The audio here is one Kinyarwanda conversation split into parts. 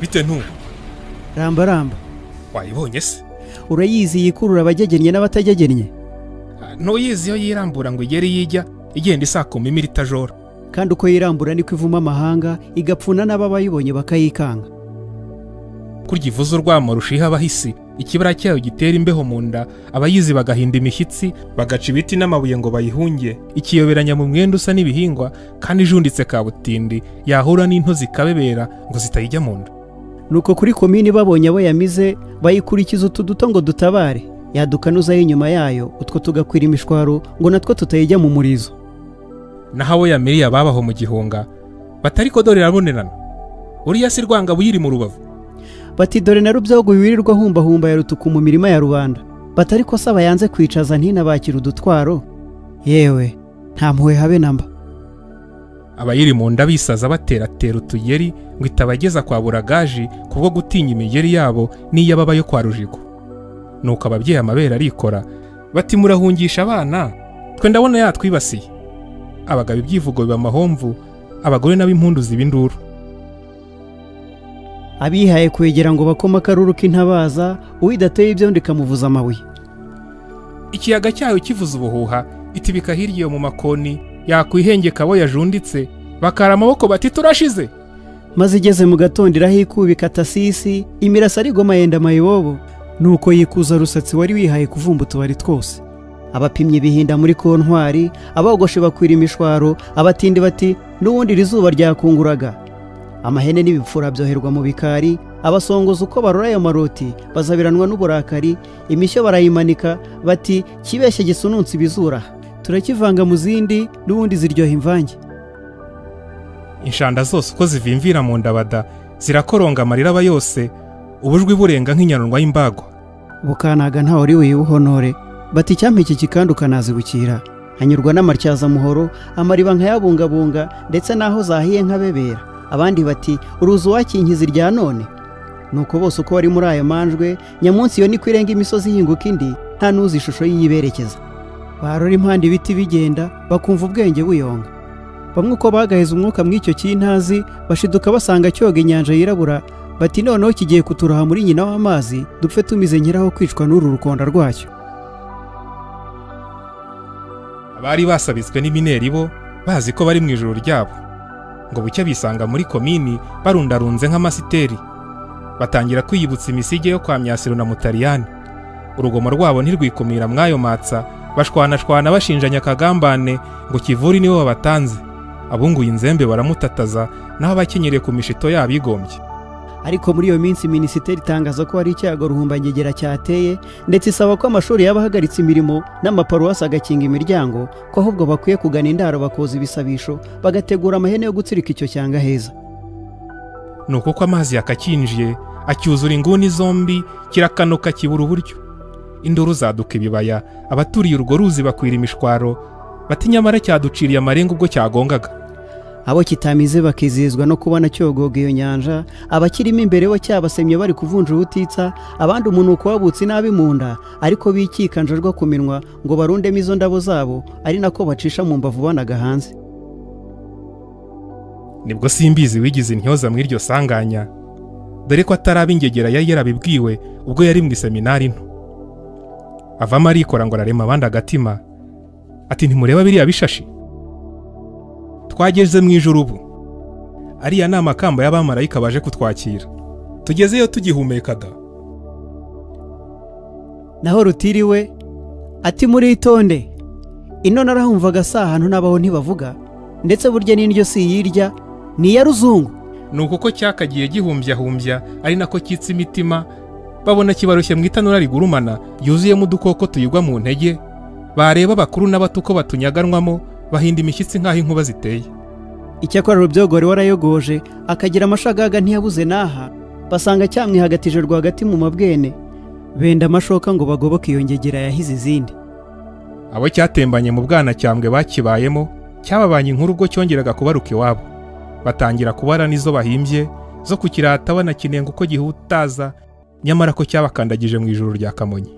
bite ntubu ramba ramba wayibonye se urayizi yikurura abagegennye n'abatajyegennye ntuyizi iyo yirambura ngo igere iyo ijya igenda isakuma imira itajora kandi uko yirambura niko ivuma amahanga igapfuna n'ababayibonye bakayikanga kurya ivuze urwamo rushiha abahisi ikibara cyayo gitera imbeho mu nda abayizi bagahinda imishyitsi bagaca ibiti n'amabuye ngo bayihunge ikiyoberanya mu mwenda usa n'ibihingwa kandi ijunditse kabutindi yahura n'intozi ikabebera ngo zitayijya mu nda nuko kuri komini babonye abo yamize bayikurikiza utu duto ngo dutabare yadukanuzaho inyuma yayo utwo tugakwira imishwaro ngo natwo tutayijya mu murizo naho abo yamiriye ababaho mu gihunga batari ko dore irabonerana uriya si rwanga buyiri mu rubavu bati dore na rubyogo wirirwa humbahumba ya rutuku mu mirima ya rubanda batari ko saba yanze kwicaza ntinabakira udutwaro yewe nta mpuhwe habe na mba abayiri mu nda bisaza bateratera utuyeri ngo itabageza kwa buragaji kubwo gutinya imigeri yabo n'iy'ababa yo kwa rujigo nuko ababyeyi amabere arikora bati murahungisha abana twe ndabona yatwibasiye abagabo ibyivugo biba amahomvu abagore n'ab'impundu ziba induru abihaye kwegera ngo bakome akaruru k'intabaza uwidateye ibyondo ikamuvuza amabuye ikiyaga cyayo kivuza ubuhuha itibika hirya iyo mu makoni yakwihengeka abo yajunditse bakara amaboko bati turashize maze igeze mu gatondo irahikubika tasisi imirasa arigoma yenda mayibobo nuko yikuza rusatsi wari wihaye kuvumba utubari twose abapimye bihinda muri kontwari abogoshe bakwira imishwaro abatindi bati n'ubundi iri zuba ryakunguraga amahene n'ibipfura byoherwa mu bikari abasongozi uko barora ayo maroti bazabiranwa n'uburakari imishyo barayimanika bati kibeshye gisununsi ibizura turakivanga mu zindi n'ubundi ziryoha imvange inshanda zose uko zivimvira mu ndabada zirakoronga amarira aba yose ubujwi burenga nk'inyanurwa y'imbagwa bukanaga ntawe uri buyibuhonore bati icyampa iki kikandu ukanazibukira hanyurwa n'amatyazamuhoro amariba nkayabungabunga ndetse n'aho zahiye nkabebera abandi bati uruzi uwakinkiza irya none nuko bose uko bari muri ayo manjwe nyamunsi iyo niko irenga imisozi ihinguka indi nta n'uzi ishusho y'iyiberekeza barora impande ibiti bigenda bakumva ubwenge buyonga bamwe uko bagaheza umwuka mw'icyo cy'intazi bashiduka basanga cyoga inyanja yirabura bati noneho kigiye kuturoha muri nyina w'amazi dupfe tumize nyiraho kwicwa n'uru rukonda rwacyo abari basabitswe n'imineri bo bazi ko bari mu ijoro ryabo ngo bucya bisanga muri komini barundarunze nk'amasiteri batangira kwiyibutsa imisige yo kwa myasiro na mutariyani urugomo rwabo ntirwikumira mw'ayo matsa bashwanashwana bashinja nyakagambane ngo kivuri nibo babatanze abunguye inzembe baramutataza naho abakenyereye ku mishito yabigombye ariko muri iyo minsi minisiteri itangaza ko hari icyago ruhumbangegera cyateye ndetse isaba ko amashuri y'abahagaritse imirimo n'amaparuwasi agakinga imiryango ko ahubwo bakwiye kugana indaro bakoza ibisabisho bagategura amahene yo gutsirika icyo cyanga heza ni uko amazi yakakinjiye acyuzura inguni zombi kirakanuka kibura uburyo induru zaduka ibibaya abaturiye urwo ruzi bakwira imishwaro bati nyamara cyaduciriye amarenga ubwo cyagongaga abo kitamize bakizihizwa no kubona cyogoga iyo nyanja abakirimo imbere bo cyabasemye bari kuvunja ubutitsa abandi umunuko wabutse inabi mu nda ariko bikikanjajwa ku minwa ngo barundemo izo ndabo zabo ari nako bacisha mu mbavu banaga hanze nibwo simbizi wigize intyoza mu iryo sanganya dore ko atari ab'ingegera yari yarabibwiwe ubwo yari mu iseminari nto avamo arikora ngo ararema abandi agatima ati ntimureba biriya bishashi twageze mu ijoro ubu ariya ni amakamba y'abamarayika baje kutwakira tugezeyo tugihumekaga naho rutiriwe ati muritonde ino narahumvaga si ahantu n'abaho ntibavuga ndetse burya n'indyo si iyirya ni iya ruzungu ni uku ko cyakagiye gihumbyahumbya ari nako kitse imitima babona kibarushye mu itanura rigurumana yuzuyemo udukoko tuyigwa mu ntege bareba abakuru n'abato uko batunyaganwamo bahinda imishyitsi nk'aho inkuba ziteye icyakora rubyogore warayogoje akagira amashagaga ntiyabuze n'aha basanga cyamwihagatije rwagati mu mabwene benda amashoka ngo bagoboke iyo ngegera yahize izindi abo cyatembanye mu bwanacyambwe bakibayemo cyababanye inkuru ubwo cyongeraga kubaruka iwabo batangira kubara n'izo bahimbye zo kukirata banakinenga uko gihutaza nyamara ko cyabakandagije mu ijoro rya kamonyi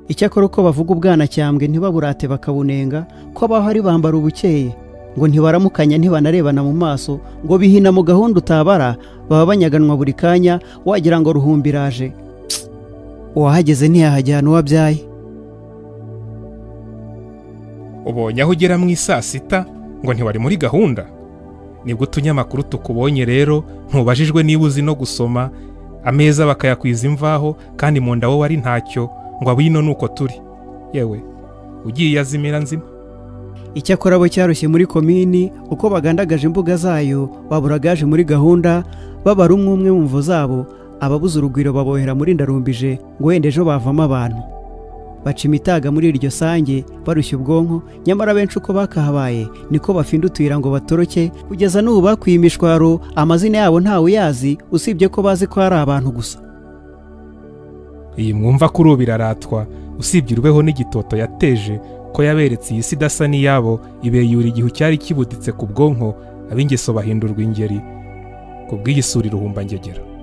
icyakora uko bavuga ubwanacyambwe ntibaburate bakabunenga ko abaho ari bambara ubukeye ngo ntibaramukanya ntibanarebana mu maso ngo bihina mu gahunda utabara baba banyaganwa buri kanya wagira ngo ruhumbiraje uwahageze ntiyahajyana uwo abyaye ubonye aho ugera mu isaa sita ngo ntiwari muri gahunda nibwo utunyamakuru tukubonye rero ntubajijwe niba uzi no gusoma ameza bakayakwiza imvaho kandi mu nda wowe ari ntacyo ngo abino nuko turi yewe ugiye azimira nzima icyakora abo cyarushye muri komini uko bagandagaje imbuga zayo baburagaje muri gahunda babara umwe umwe mu mvu zabo ababuze urugwiro babohera muri ndarumbije ngo wenda ejo bavamo abantu baca imitaga muri iryo sange barushya ubwonko nyamara benshi uko bakahabaye niko bafinda utuyira ngo batoroke kugeza n'ubu bakwiye imishwaro amazina yabo ntawe uyazi usibye ko bazi ko ari abantu gusa iyi mwumva ko urubu iraratwa usibye urweho n'igitoto yateje ko yaberetse iyi si idasa n'iyabo ibeyura igihu cyari kibuditse ku bwonko ab'ingeso bahindurwa ingeri ku bw'iyi sura iruhumba ngegera